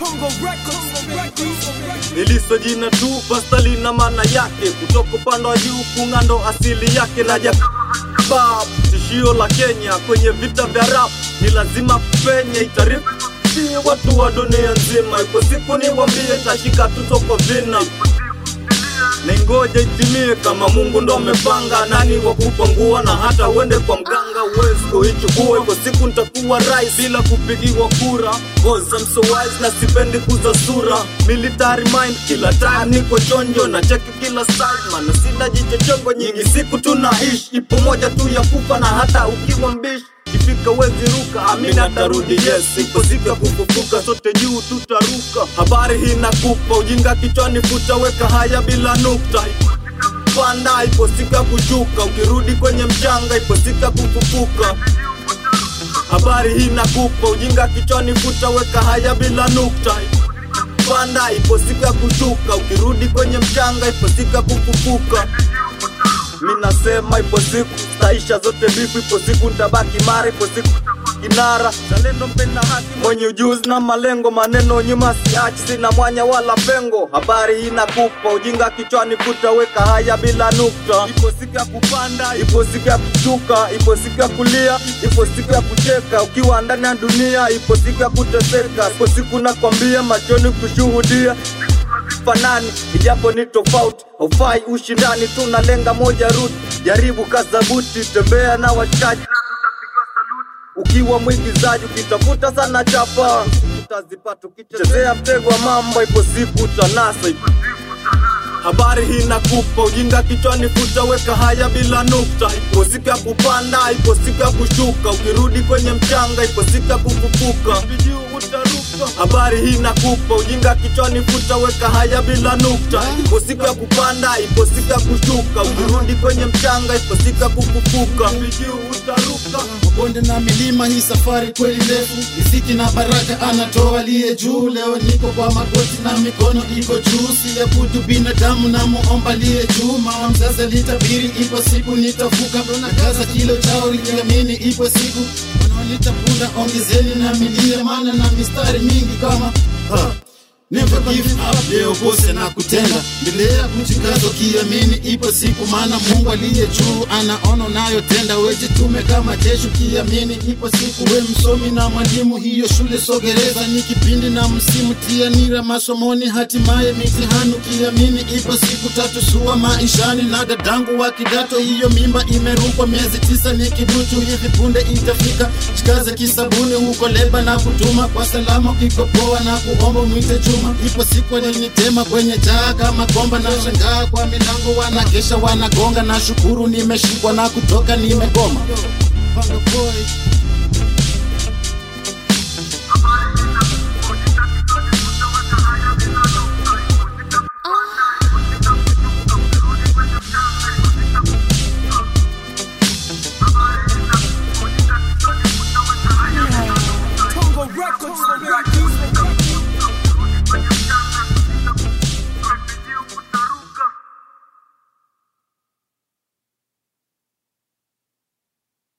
Iliso jina tu pasta lina maana yake, kutoka upande wa juu kung'ando asili yake na jakabab tishio la Kenya kwenye vita vya rap ni lazima penye itarifu si watu wa dunia nzima, iko siku niwambie tashika tuto kwa vina Nengoja itimie kama Mungu ndo amepanga, nani wa kupangua na hata uende kwa mganga uwezi kuichukua. Iko siku nitakuwa rais bila kupigiwa kura, cause I'm so wise na sipendi kuza sura. Military mind kila time niko chonjo na cheki kila side, maana sina jicho chongo nyingi. Siku tunaishi ipo moja tu ya kufa, na hata ukiwa mbishi Ikifika wezi ruka, amina tarudi yes. Iko siku ya kufufuka, sote juu tutaruka. Habari hii nakupa, ujinga kichwani futa, weka haya bila nukta. Panda, ipo siku ya kushuka, ukirudi kwenye mchanga, ipo siku ya kufufuka. Habari hii nakupa, ujinga kichwani futa, weka haya bila nukta. Panda, ipo siku ya kushuka, ukirudi kwenye mchanga, ipo siku ya kufufuka. Mi nasema ipo siku taisha zote bifu, ipo siku ntabaki mara, ipo siku kinara zalendo mpenda haki mwenye ujuzi na malengo, maneno nyuma siachi, sina mwanya wala pengo. Habari hii nakupa, ujinga kichwani futa, weka haya bila nukta. Ipo siku ya kupanda, ipo siku ya kushuka, ipo siku ya kulia, ipo siku ya kucheka. Ukiwa ndani ya dunia, ipo siku ya kuteseka, ipo siku nakwambia, machoni kushuhudia fanani ijapo ni tofauti, haufai ushindani, tunalenga moja ruti, jaribu kazabuti, tembea na washikaji ukiwa mwigizaji, ukitafuta sana chapa utazipata, ukichezea mtego wa mambo, ipo siku utanasa. Habari hii nakupa, ujinga kichwani futa, weka haya bila nukta. Ipo siku ya kupanda, ipo siku ya kushuka, ukirudi kwenye mchanga, ipo siku ya kufufuka. Habari hii nakupa, ujinga kichwani futa, weka haya bila nukta. Ipo siku ya kupanda, ipo siku ya kushuka, ukirudi kwenye mchanga, ipo siku ya kufufuka. Bonde na milima, hii safari kweli ndefu. Riziki na baraka anatoa aliye juu. Leo niko kwa magoti na mikono iko juu, siabudu binadamu na muomba aliye juu. Mama mzazi alitabiri, ipo siku nitavuka. Na kaza kilo chao likiamini, ipo siku wanaonita punda, ongezeni na milia, maana na mistari mingi kama ha. Never give up, leo kose na kutenda, endelea kujikaza ukiamini, ipo siku, maana Mungu aliye juu anaona unayotenda. Wejitume kama jeshi ukiamini, ipo siku. We msomi na mwalimu, hiyo shule sogereza, ni kipindi na msimu, tia nira masomoni, hatimaye mitihani ukiamini, ipo siku tatu sua maishani. Na dadangu wa kidato, hiyo mimba imerukwa miezi tisa, ni kiduchu, hivi punde itafika. Shikaze kisabuni huko leba na kutuma kwa salama, ukikopoa na kuomba mwite chuma ipo siku walinitema kwenye jaa kama komba, na shangaa kwa milango wanakesha wanagonga, na shukuru nimeshikwa na kutoka nimegoma. Panga boy